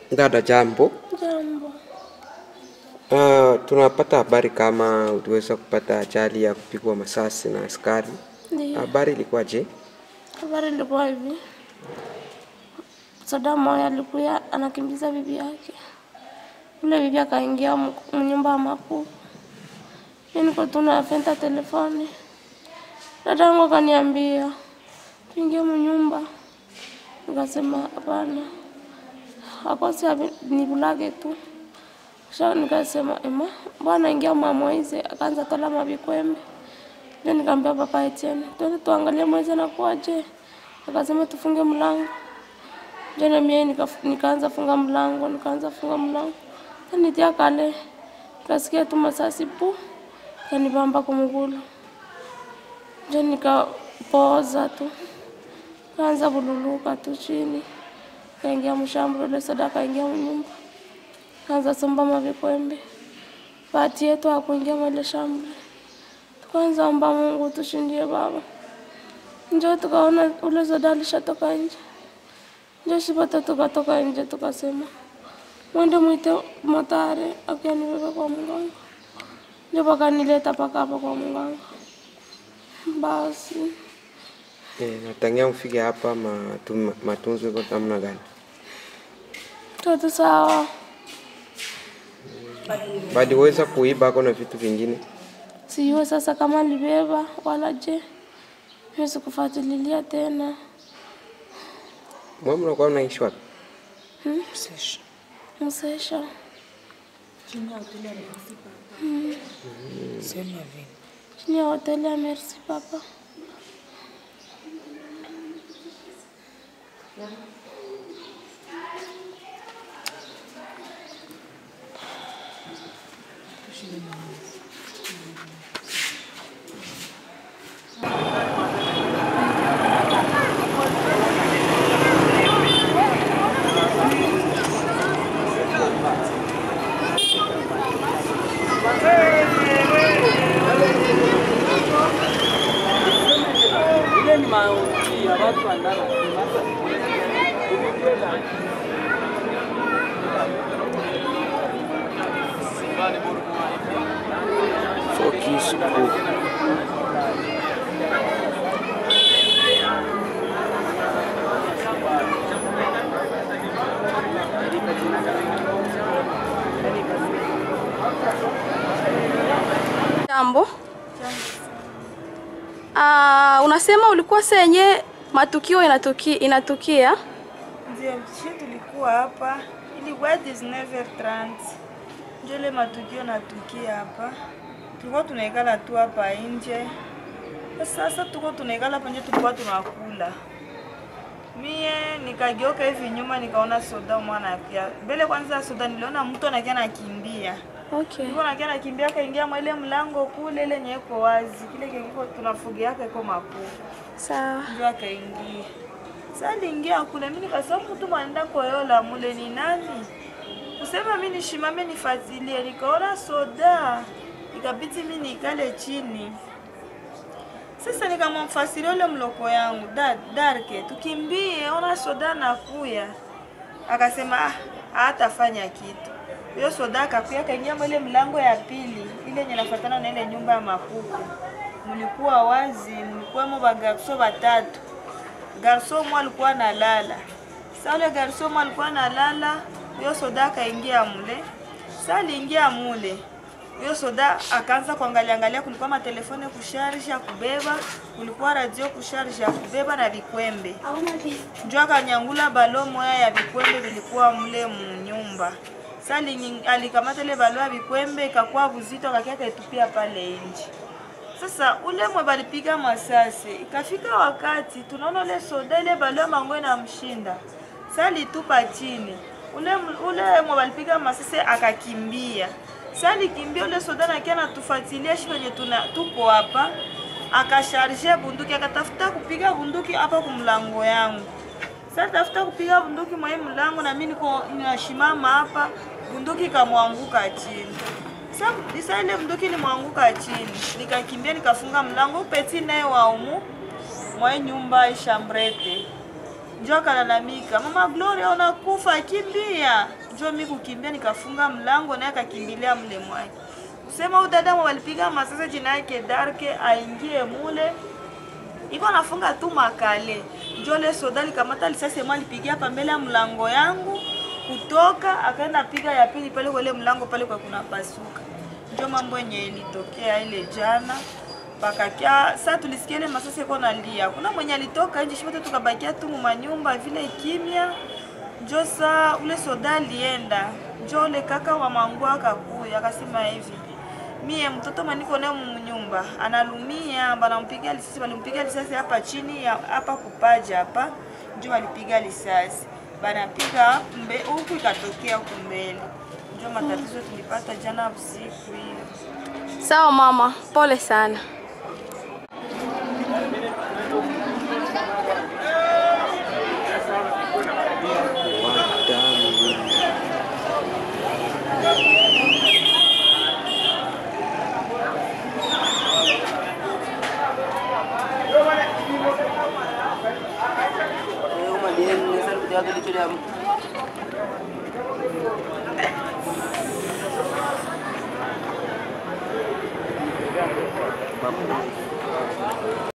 Dada, jambo. Jambo. Uh, tunapata habari kama uliweza kupata ajali ya kupigwa masasi na askari. Ndio. Habari ilikuwaje? Habari ilikuwa hivi. Soda moja alikuya anakimbiza bibi yake. Ule bibi akaingia m- mnyumba ya makuu. Mimi niko tu nafenta telefoni. Dada yangu akaniambia tuingie mnyumba. Nikasema hapana. Akosi nibulage tu. Kisha nikasema ema, bwana ingia mwa Moize, akaanza tola mabikwembe. Ndio nikamwambia papa Etienne, twende tuangalie Moize anakuaje. Akasema tufunge mlango. Ndio na mimi nika, nikaanza funga mlango, nikaanza funga mlango. Sasa nitia kale. Nikasikia tu masasi pu. Kanibamba kumgulu. Ndio nikapoza tu. Kaanza bululuka tu chini. Kaingia mshambro ile soda kaingia mnyumba. Kaanza somba mavikwembe. Bahati yetu hakuingia mwele shambro. Tukaanza omba Mungu tushindie baba. Njo tukaona ule soda alishatoka nje. Njo shipote tukatoka nje tukasema mwende mwite motare akianibeba kwa mganga. Njo pakanileta paka hapa kwa mganga. Basi Eh, natangia mfike hapa matu, matunzo iko namna gani? toto sawa. Baliweza kuiba ako na vitu vingine? Sijue sasa kama libeba wala je, mimi sikufuatilia tena. Mwa mnakuwa mnaishi wapi? Msesha chini ya hoteli ya Merci Papa. Focus group. Jambo. Ah, unasema ulikuwa senye matukio inatuki, inatukia Ndio, shi tulikuwa hapa ilikuwa 19h30 njo ile matukio natukia hapa, tulikuwa tunaikala tu hapa nje. Sasa tuko tunaikala hapa nje, tulikuwa tunakula. Mie nikageuka hivi nyuma, nikaona soda mwana akia mbele. Kwanza soda niliona mtu anakia nakimbia okay. Nilikuwa nakia nakimbia, kaingia mwa ile mlango kule, ile yenye iko wazi, kile kiko tunafugiaka iko makuu Sawa. ndio akaingia. Sasa aliingia kule, mimi nikasema mtu mwanaenda koyola mule ni nani? Kusema mimi nishimame nifuatilie, nikaona soda, ikabidi mimi nikale chini. Sasa nikamwamfasiria ule mloko yangu da, Darke, tukimbie, ona soda nakuya. Akasema ah, hatafanya kitu. Hiyo soda akakuya akaingia mwa ile mlango ya pili, ile yenye nafuatana na ile nyumba ya makuku. Mlikuwa wazi, mlikuwemo bagarso batatu. Garso mmoja alikuwa analala. Sasa ule garso mmoja alikuwa analala, huyo soda akaingia mule. Sasa aliingia mule. Huyo soda akaanza kuangalia angalia, kulikuwa matelefone kusharge ya kubeba, kulikuwa radio kusharge ya kubeba na vikwembe. Njo akanyangula balo moya ya vikwembe vilikuwa mle munyumba. Sasa ali- alikamata ile balo ya vikwembe ikakuwa buzito, akakia kaitupia pale nje. Sasa ule mwe balipiga masasi, ikafika wakati tunaona ule soda ile balio mango inamshinda. Sasa alitupa chini. Ule ule mwe balipiga masasi akakimbia. Sasa alikimbia ule soda na kia natufuatilia shi kwenye tuna tuko hapa. Akasharje bunduki akatafuta kupiga bunduki hapa kumlango yangu. Sasa tafuta kupiga bunduki mwa hii mlango na mimi niko ninashimama hapa, bunduki ikamwanguka chini. Sasa sasa ile bunduki ilimwanguka chini, nikakimbia nikafunga mlango. Peti naye wa umu mwa hii nyumba ishambrete njo akalalamika, mama Gloria unakufa, kimbia. Njo mi kukimbia, nikafunga mlango naye akakimbilia mle mwake. Kusema huyu dada walipiga masasa, jina yake Darke, aingie mule iko nafunga tu makale. Njo le soda likamata lisasi mwa lipigia hapa mbele ya mlango yangu, kutoka akaenda piga ya pili pale kwa ile mlango pale kwa kuna pasuka. Njo mambo yenye ilitokea ile jana pakakia saa tulisikia ile masasi iko nalia. Kuna mwenye alitoka nje, shote tukabakia tu manyumba vile kimya. Njo saa ule soda alienda, njo ule kaka wa mangu akakuya akasema hivi mie mtoto maniko naye mnyumba analumia, banampiga lisasi, balimpiga lisasi hapa chini ya hapa kupaja hapa, njo walipiga lisasi, banapiga mbe huku ikatokea huku mbele, njo matatizo tulipata jana usiku hiyo. Sawa mama, pole sana. Wadamu. Bapak